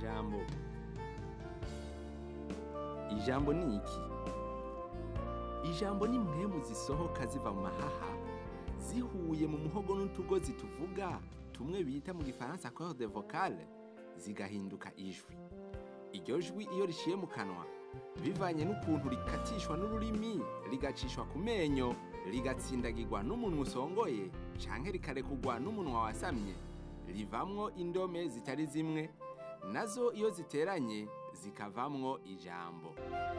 amajambo ijambo ni iki ijambo ni impwemu zisohoka ziva mu mahaha zihuye mu muhogo n'utugozi tuvuga tumwe bita mu gifaransa corde vocale zigahinduka ijwi iryo jwi iyo riciye mu kanwa bivanye n'ukuntu rikatishwa n'ururimi rigacishwa ku menyo rigatsindagirwa n'umunwa usongoye canke rikarekugwa n'umunwa wasamye rivamwo indome zitari zimwe nazo iyo ziteranye zikavamwo ijambo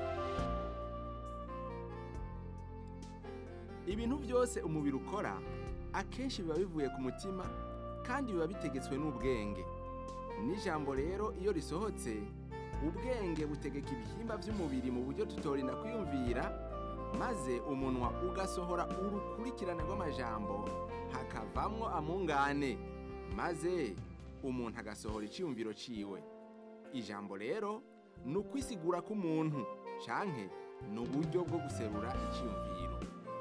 ibintu byose umubiri ukora akenshi biba bivuye ku mutima kandi biba bitegetswe n'ubwenge n'ijambo rero iyo risohotse ubwenge butegeka ibihimba by'umubiri mu buryo tutorinda kwiyumvira maze umunwa ugasohora urukurikirane rw'amajambo hakavamwo amungane maze umuntu agasohora icyiyumviro ciwe ijambo rero ni ukwisigura k'umuntu canke ni uburyo bwo guserura icyiyumviro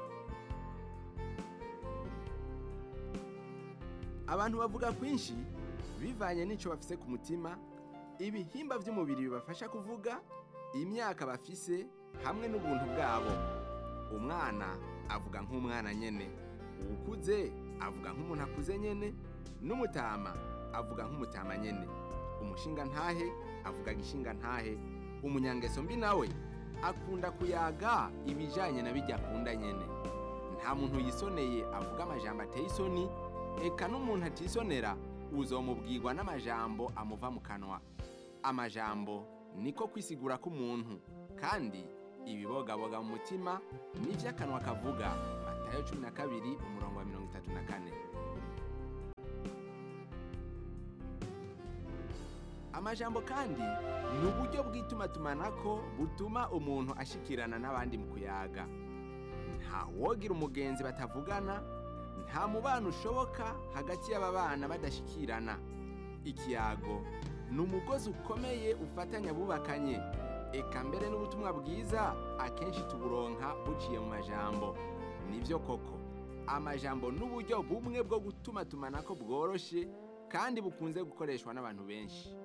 abantu bavuga kwinshi bivanye n'icyo bafise ku mutima ibihimba by'umubiri bibafasha kuvuga imyaka bafise hamwe n'ubuntu bwabo umwana avuga nk'umwana nyene uwukuze avuga nk'umuntu akuze nyene n'umutama avuga nk'umutama nyene umushinga ntahe avuga gishinga ntahe umunyangeso mbi nawe akunda kuyaga ibijanye na bijya akunda nyene nta muntu yisoneye avuga amajambo ateye isoni eka n'umuntu atisonera uzomubwirwa n'amajambo amuva mu kanwa amajambo niko kwisigura k'umuntu kandi ibibogaboga mu mutima nivyo akanwa kavuga matayo cumi na kabiri umurongo wa mirongo itatu na kane amajambo kandi ni uburyo bw'itumatumanako butuma umuntu ashikirana n'abandi mu kuyaga nta wogira umugenzi batavugana nta mubano ushoboka hagati y'aba bana badashikirana ikiyago ni umugozi ukomeye ufatanya abubakanye eka mbere n'ubutumwa bwiza akenshi tuburonka buciye mu majambo nibyo koko amajambo n'uburyo bumwe bwo gutuma tumanako bworoshe kandi bukunze gukoreshwa n'abantu benshi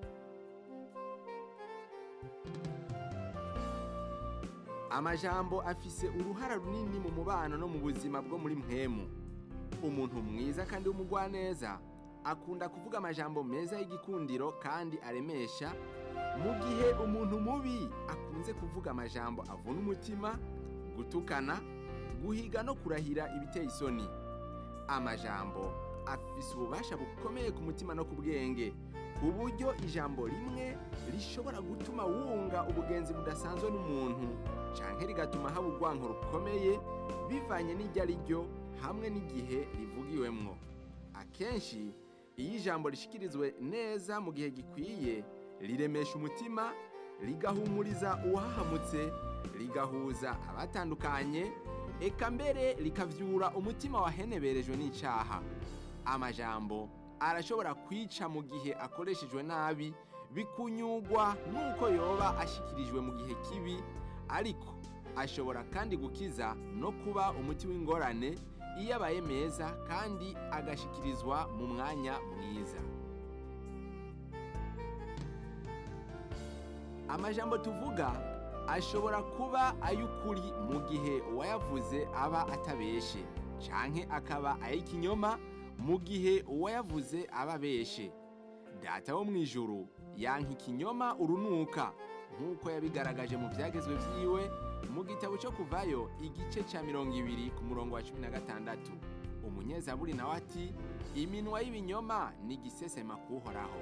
amajambo afise uruhara runini mu mubano no mu buzima bwo muri mpemu umuntu mwiza kandi w'umugwaneza akunda kuvuga amajambo meza y'igikundiro kandi aremesha mu gihe umuntu mubi akunze kuvuga amajambo avuna umutima gutukana guhiga no kurahira ibiteye isoni amajambo afise ububasha bukomeye ku mutima no ku bwenge ku buryo ijambo rimwe rishobora gutuma wunga ubugenzi budasanzwe n'umuntu canke rigatuma haba urwanko rukomeye bivanye n'iryo ari ryo hamwe n'igihe rivugiwemwo akenshi iyo ijambo rishikirizwe neza mu gihe gikwiye riremesha umutima rigahumuriza uwahahamutse rigahuza abatandukanye eka mbere rikavyura umutima waheneberejwe n'icaha amajambo arashobora kwica mu gihe akoreshejwe nabi bikunyugwa n'uko yoba ashikirijwe mu gihe kibi ariko ashobora kandi gukiza no kuba umuti w'ingorane iyo abaye meza kandi agashikirizwa mu mwanya mwiza amajambo tuvuga ashobora kuba ay'ukuri mu gihe uwayavuze aba atabeshe canke akaba ay'ikinyoma mu gihe uwayavuze aba abeshe data wo mu ijuru yanka ikinyoma urunuka nk'uko yabigaragaje mu byagezwe vyiwe mu gitabo cyo kuvayo igice cya mirongo ibiri ku murongo wa cumi na gatandatu umunyezaburi nawe ati iminwa y'ibinyoma ni igisesema kuhoraho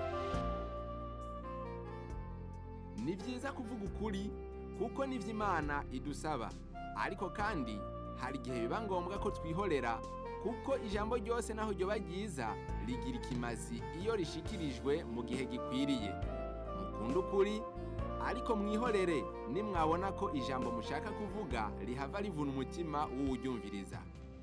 ni byiza kuvuga ukuri kuko nivyo imana idusaba ariko kandi hari igihe biba ngombwa ko twihorera kuko ijambo ryose naho ryoba ryiza rigira ikimazi iyo rishikirijwe mu gihe gikwiriye mukunda ukuri ariko mwihorere nimwabona ko ijambo mushaka kuvuga rihava rivuna umutima w'uwuryumviriza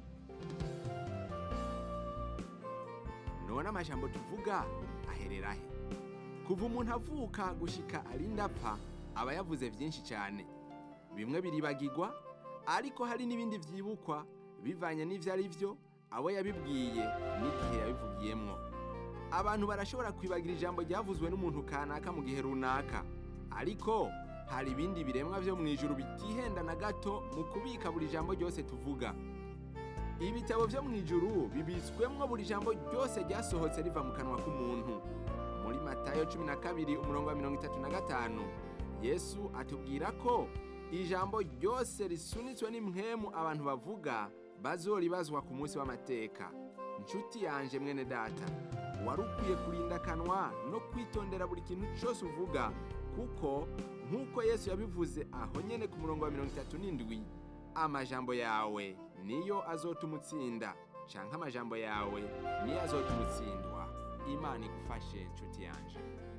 none amajambo tuvuga aherera he kuva umuntu avuka gushika arinda apfa aba yavuze byinshi cyane bimwe biribagirwa ariko hari n'ibindi byibukwa bivanye n'ivyo ari byo abo yabibwiye n'igihe yabivugiyemwo abantu barashobora kwibagira ijambo ryavuzwe n'umuntu kanaka mu gihe runaka ariko hari ibindi biremwa byo mu ijuru bitihenda na gato mu kubika buri jambo ryose tuvuga ibitabo byo mu ijuru bibitswemwo buri jambo ryose ryasohotse riva mu kanwa k'umuntu muri matayo cumi na kabiri umurongo wa mirongo itatu na gatanu yesu atubwira ko ijambo ryose risunitswe n'impwemu abantu bavuga bazoribazwa ku munsi w'amateka inshuti yanje mwene data wari ukwiye kurinda akanwa no kwitondera buri kintu cyose uvuga kuko nk'uko yesu yabivuze aho nyene ku murongo wa mirongo itatu n'indwi amajambo yawe niyo azotuma utsinda canke amajambo yawe niyo azotuma utsindwa imana igufashe nshuti yanje